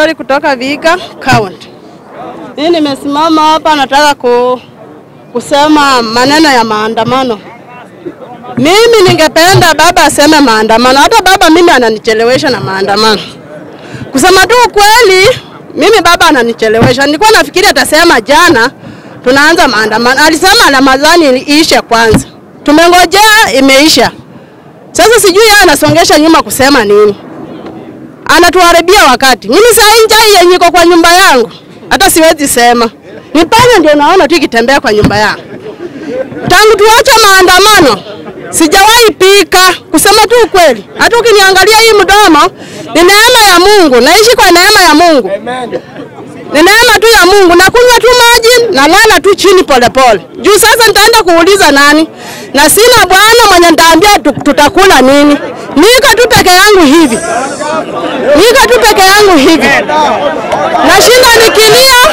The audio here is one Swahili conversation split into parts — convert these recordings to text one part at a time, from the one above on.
Victory kutoka Vihiga County. Mimi nimesimama hapa nataka ku, kusema maneno ya maandamano. Mimi ningependa baba aseme maandamano. Hata baba mimi ananichelewesha na maandamano. Kusema tu ukweli, mimi baba ananichelewesha. Nilikuwa nafikiri atasema jana tunaanza maandamano. Alisema Ramadhani iishe kwanza. Tumengojea imeisha. Sasa sijui yeye anasongesha nyuma kusema nini. Anatuharibia wakati. Mimi saa njaa yenye iko kwa nyumba yangu hata siwezi sema. Ni panya ndio naona tu ikitembea kwa nyumba yangu. Tangu tuache maandamano sijawahi pika, kusema tu ukweli. Hata ukiniangalia hii mdomo ni neema ya Mungu, naishi kwa neema ya Mungu. Ni neema tu ya Mungu, nakunywa tu maji, nalala tu chini polepole. Juu sasa nitaenda kuuliza nani? Na sina bwana mwenye nitaambia tu- tutakula nini. Nika tu peke yangu hivi, nika tu peke yangu hivi, nashinda nikilia.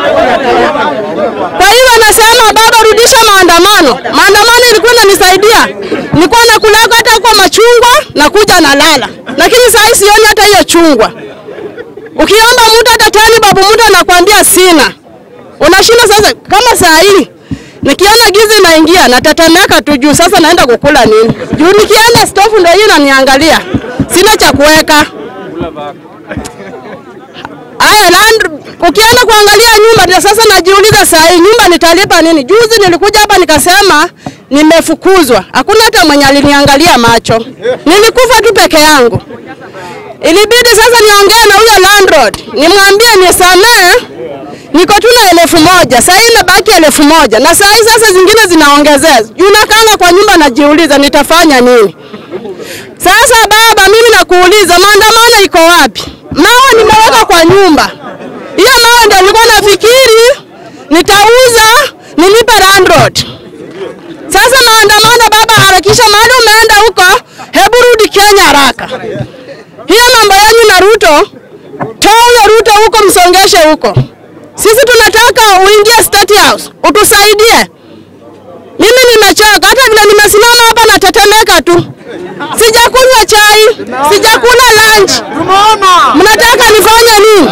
Kwa hiyo nasema baba, rudisha maandamano. Maandamano ilikuwa inanisaidia, nilikuwa nakulaga hata kwa machungwa na kuja nalala, lakini saa hii sioni hata hiyo chungwa. Ukiomba mtu hata tani babu mtu anakuambia sina. Unashinda sasa kama saa hii nikiona giza inaingia natetemeka tu juu sasa naenda kukula nini? Juu nikienda stofu ndio hiyo inaniangalia. Sina cha kuweka. Aya, land ukienda kuangalia nyumba ndio sasa najiuliza saa hii nyumba nitalipa nini? Juzi nilikuja hapa nikasema nimefukuzwa. Hakuna hata mwenye aliniangalia macho. Nilikufa tu peke yangu. Ilibidi sasa niongee na huyo landlord, nimwambie nisamee, niko tu na elfu moja saa hii imebaki elfu moja na saa hii sasa zingine zinaongezea. Juu nakanga kwa nyumba, najiuliza nitafanya nini sasa. Baba, mimi nakuuliza, maandamano iko wapi? Mawe nimeweka kwa nyumba, hiyo mawe ndio nilikuwa nafikiri nitauza nilipe landlord. Sasa maandamano, baba, harakisha, mahali umeenda huko, hebu rudi Kenya haraka. Hiyo mambo yenu na Ruto, toa huyo Ruto huko, msongeshe huko. Sisi tunataka uingie State House utusaidie. Mimi nimechoka, hata vile nimesimama hapa natetemeka tu. Sijakunywa chai, sijakula lunch. Mnataka nifanye nini?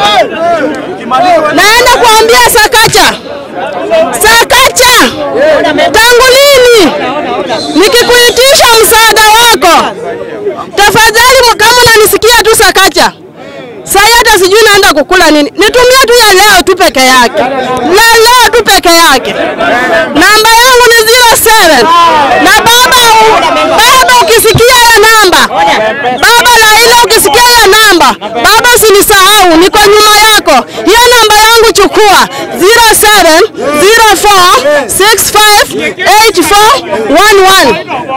Naenda kuambia Sakacha, Sakacha, tangu lini nikikuitisha msaada wako tafadhali, kama unanisikia tu Sakacha, Sai hata sijui naenda kukula nini. Nitumie tu ya leo tu peke yake, la leo tu peke yake. Namba yangu ni 07 na baba, baba ukisikia hiyo namba, baba Laila, ukisikia hiyo namba, baba usinisahau, niko nyuma yako. Hiyo namba yangu chukua 07 04 65 8411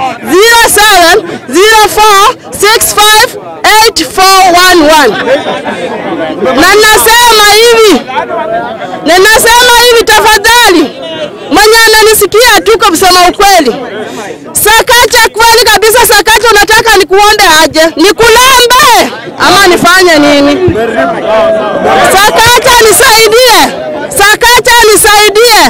07 04 65 8411 na nasema hivi, na nasema hivi, tafadhali mwenye ananisikia tu, kwa kusema ukweli, Sakacha, kweli kabisa, Sakacha, unataka nikuombe aje? Nikulambe ama nifanye nini? Sakacha nisaidie, Sakacha nisaidie,